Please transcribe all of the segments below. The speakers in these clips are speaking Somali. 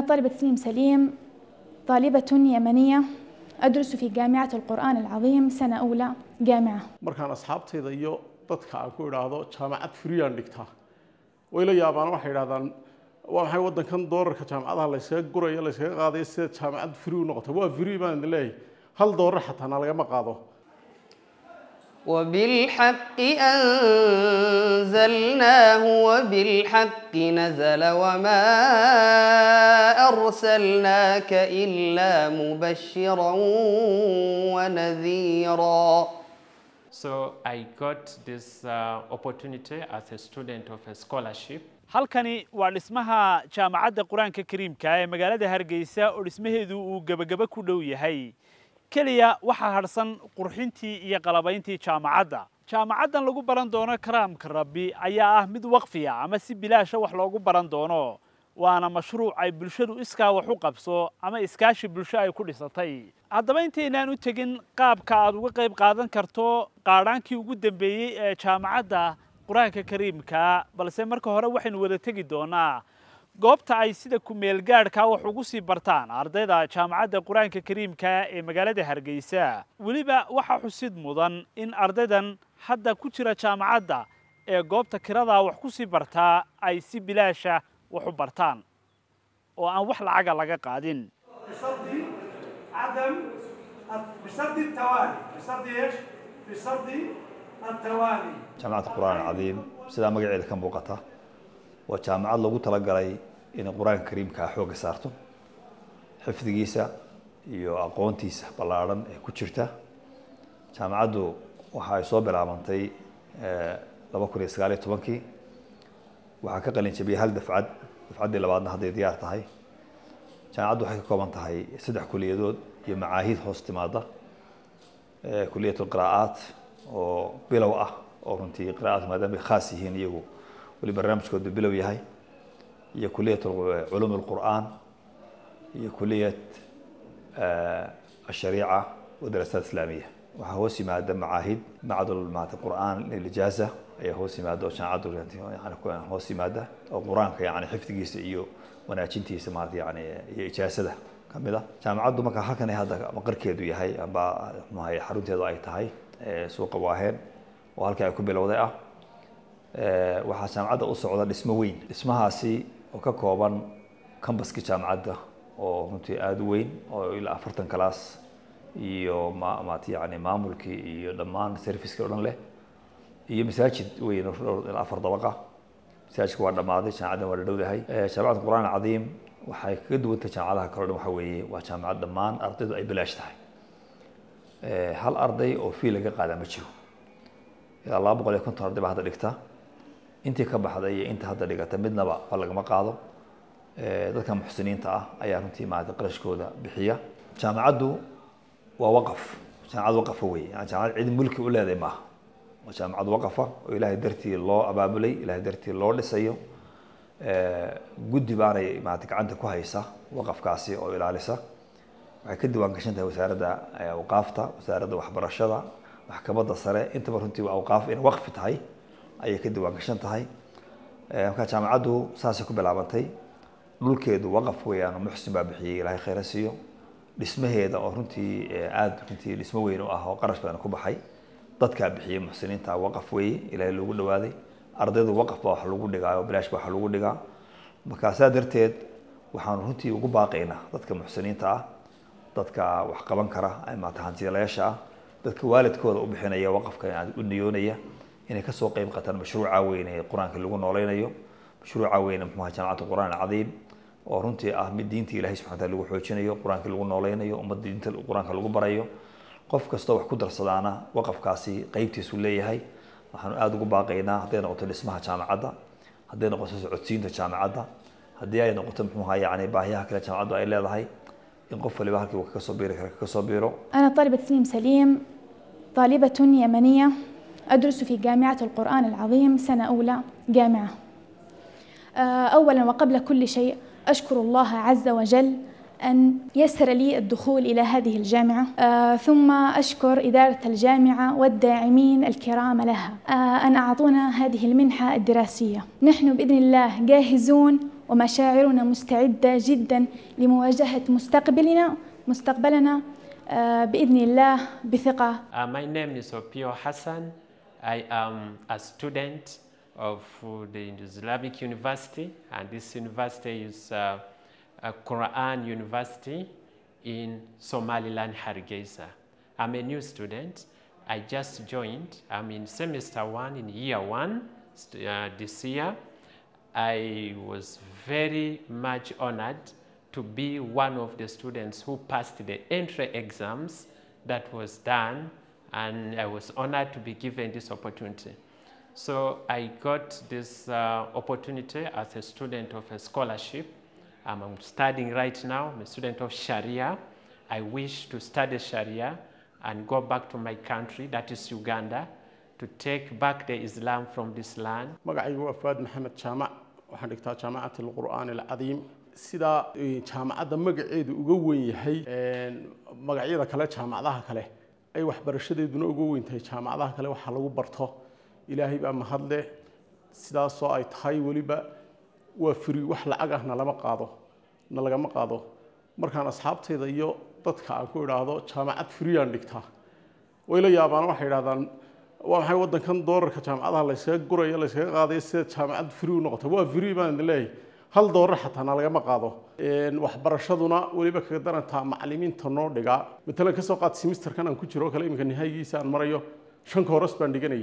طالبة سليم سليم طالبة يمنية أدرس في جامعة القرآن العظيم سنة أولى جامعة markaan asxaabtayda iyo dadka aan ku idhaahdo jaamacad friyaan dhigtaa way la yaabaan waxay idhahdaan waa maxay waddankan doolarka jaamacadaha layskaga gurayo layskaga qaadayo sida jaamacad free u noqotay waa free baan idin leeyahay hal doolar xataa na lagama qaado وبالحق أنزلناه وبالحق نزل وما أرسلناك إلا مبشرا ونذيرا So I got this uh, opportunity as a student of a scholarship. halkani waa dhismaha jaamacadda qur-aanka kariimka ee magaalada hargeysa oo dhismaheedu uu gebagaba ku dhow yahay keliya waxaa hadhsan qurxintii iyo qalabayntii jaamacadda jaamacaddan lagu baran doono karaamka rabbi ayaa ah mid waqfiya ama si bilaasha wax loogu baran doono waana mashruuc ay bulshadu iskaa wax u qabso ama iskaashi bulsho ay ku dhisatay haddaba intaynaan u tegin qaabka aad uga qayb qaadan karto qaadhaankii ugu dambeeyey ee jaamacadda qur-aanka kariimka balse marka hore waxaynu wada tegi doonaa goobta ay sida ku-meelgaadhka wax ugu sii bartaan ardayda jaamacadda qur-aanka kariimka ee magaalada hargeysa weliba waxaa xusid mudan in ardaydan hadda ku jira jaamacadda ee goobta kiradaa wax ku sii bartaa ay si bilaasha wax u bartaan oo aan wax lacaga laga qaadin بشرط عدم بشرط التوالي بشرط ايش؟ بشرط التوالي jaamacadda qur-aan alcadiim sidaa magaceeda ka muuqata waa jaamacad loogu talagalay inay qur-aanka kariimka ah xoogga saarto xifdigiisa iyo aqoontiisa ballaadhan ee ku jirta jaamacaddu waxa ay soo bilaabantay laba kun iyo sagaal iyo tobankii waxaa ka qalin jabiyey hal dafcad dafcaddii labaadna hadday diyaar tahay jaamacaddu waxay ka kooban tahay saddex kuliyadood iyo macaahid hoos timaada kuliyat lqiraa'aat oo bilow ah oo runtii qira'aat maadaama ay khaas yihiin iyagu weli barnaamijkoodu bilow yahay iyo kuliyat culuum alqur'aan iyo kuliyat ashariica wadarasaat islaamiya waxaa hoos yimaada macaahid macdul maata qur'aan lilijaaza ayaa hoos yimaada oo jaamacaddu yani hoos yimaada oo qur-aanka yani xifdigiisa iyo wanaajintiisa maarata yani iyo ijaasada kamid ah jaamacaddu marka halkan ay hadda maqarkeedu yahay amba muxuahay xarunteedu ay tahay suuqa waaheen oo halkii ay ku bilowday ah waxaa jaamacadda u socda dhismo weyn dhismahaasi oo ka kooban cambaskii jaamacadda oo runtii aada u weyn oo ilaa afartan class iyo ma maat yani maamulkii iyo dhammaan servicekii o dhan leh iyo masaajid weyn oo ilaa afar dabaqa masaajidka waa dhammaaday jaamacaddan waa dhadhowdahay jaamacadda qur-aan alcadiim waxay kaga duwantay jaamacadaha kale o dhan waxa weeye waa jaamacad dhammaan ardaydu ay bilaash tahay hal arday oo fii laga qaadaa ma jiro ilaa laba boqol iyo konton arday baa hadda dhigta intii ka baxday iyo inta hadda dhigata midnaba ba lagama qaado dadka muxsiniinta ah ayaa runtii maarata qarashkooda bixiya jaamacaddu waa waqaf jaamacad waqafa wey yani jaamacad cid mulki u leedahay maaha waa jaamacad waqafa oo ilaahay dartii loo abaabulay ilaahay dartii loo dhisayo guddi baanay maarata gacanta ku haysa waqafkaasi oo ilaalisa waxay ka diwaan gashan tahay wasaaradda awqaafta wasaaradda waxbarashada maxkamadda sare intaba runtii waa awqaaf inay waqfi tahay ayay ka diwaan gashan tahay marka jaamacaddu saasay ku bilaabantay dhulkeedu waqaf weeyaan muxsin baa bixiyey ilaahay khayra siiyo dhismaheeda oo runtii aada runtii dhismo weyn u ah oo qarash badan ku baxay dadkaa bixiyey muxsiniinta waqaf weeye ilaahay loogu dhawaaday ardaydu waqaf baa wax lagu dhigaa oo bilaash baa wax lagu dhigaa marka saa darteed waxaanu runtii ugu baaqaynaa dadka muxsiniinta ah dadka wax qaban kara maata hantiilayaasha ah dadka waalidkooda u bixinaya waqafka u niyoonaya inay kasoo qeyb qataan mashruuca weyn ee qur-aanka lagu nooleynayo mashruuca weyn muxuha jaamacadda qur-aan alcadiim oo runtii ah mid diinta ilahay subxana wataala lagu xoojinayo qur-aanka lagu nooleynayo ummadda diinta qur-aanka lagu barayo qof kastoo wax ku darsadaana waqafkaasi qeybtiisu leeyahay waxaanu aada ugu baaqaynaa hadday noqoto dhismaha jaamacadda hadday noqoto socodsiinta jaamacadda haddii ay noqoto muxuha yani baahiyaha kale jaamacaddu ay leedahay in qof waliba halkii uu kaga soo biiri kara kaga soo biiro أنا طالبة سليم سليم طالبة يمنية أدرس في جامعة القرآن العظيم سنة أولى جامعة أولا وقبل كل شيء أشكر الله عز وجل أن يسر لي الدخول إلى هذه الجامعة آه ثم أشكر إدارة الجامعة والداعمين الكرام لها آه أن أعطونا هذه المنحة الدراسية نحن بإذن الله جاهزون ومشاعرنا مستعدة جدا لمواجهة مستقبلنا مستقبلنا آه، بإذن الله بثقة Uh, my name is Opio Hassan. I am a student of uh, the Islamic University, and this university is uh, a Quran University in Somaliland, Hargeisa. I'm a new student. I just joined. I'm in semester one, in year one st- uh, this year. I was very much honored to be one of the students who passed the entry exams that was done, and I was honored to be given this opportunity. So I got this uh, opportunity as a student of a scholarship. Um, I'm studying right now, I'm a student of Sharia. I wish to study Sharia and go back to my country, that is Uganda, to take back the Islam from this land. magacaygu waa faad maxamed jaamac waxaan dhigtaa jaamacat alqur'aan alcadiim sidaa eh, jaamacadda magaceedu uga weyn yahay een, magacyada kale jaamacadaha kale ay waxbarashadeeduna uga weyn tahay jaamacadaha kale waxaa lagu barto ilaahay baa mahadle sidaasoo ay tahay weliba waa firi wax lacag ah nalama qaado na lagama qaado markaan asxaabtayda iyo dadka aan ku idhaahdo jaamacad firiyaan dhigtaa way la yaabaan waxay idhahdaan waa maxay waddankan doolarka jaamacadaha layskaga gurayo layskaga qaadayo sida jaamacad firi u noqota waa firi baan idin leeyahay hal doolar xataa na lagama qaado Een, waxbarashaduna weliba kaga darantaa macallimiinta noo dhigaa matalan kasoo qaad simisterkan aan ku jiro oo kale iminka nihaayigiisa aan marayo shan kooras baan dhiganayay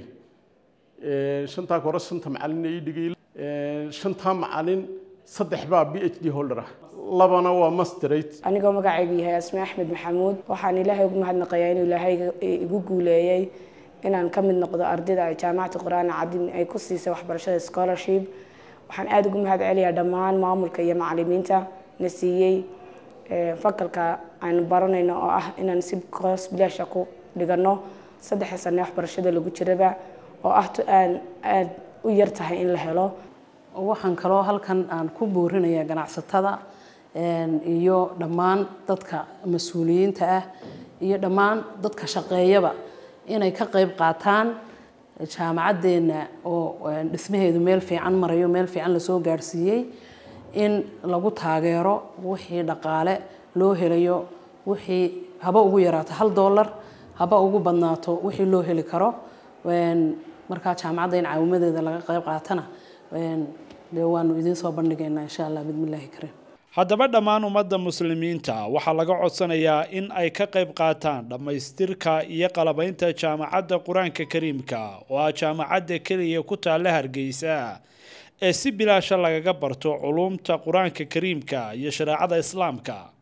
Een, shantaa kooras shanta macallin ay dhigay Een, shantaa macallin saddex baa b h d holder ah labana waa masterate anigoo magacaygu yahay asme axmed maxamuud waxaan ilaahay ugu mahadnaqayaa inuu ilaahay igu guuleeyey inaan ka mid noqdo ardayda ay jaamacadda qur-aan cadiim ay ku siisay waxbarashada scholarship waxaan aada ugu mahad celiyaa dhammaan maamulka iyo macallimiinta na siiyey eh, fakalka aan baranayno oo ah inaan si koos bilaasha ku dhigano saddexa sane waxbarashada lagu jiraba oo ah tu aan aada u yar tahay in la helo waxaan kaloo halkan aan ku boorinayaa ganacsatada een, iyo dhammaan dadka mas-uuliyiinta ah iyo dhammaan dadka shaqeeyaba inay ka qayb qaataan jaamacaddeena oo een, dhismaheedu meel fiican marayo meel fiican lasoo gaadhsiiyey in lagu taageero wixii dhaqaale loo helayo wixii haba ugu yaraato hal dollar haba ugu badnaato wixii loo heli karo Een, markaa jaamacadda in caawimadeeda laga qayb qaatana een, dee waanu idiin soo bandhigaynaa insha allah bismillaahi kariim haddaba dhammaan ummadda muslimiinta waxaa laga codsanayaa in ay ka qayb qaataan dhammaystirka iyo qalabaynta jaamacadda qur-aanka kariimka oo ah jaamacadda keliya ku taalla hargeysa ee si bilaasha lagaga barto culuumta qur-aanka kariimka iyo shareecada islaamka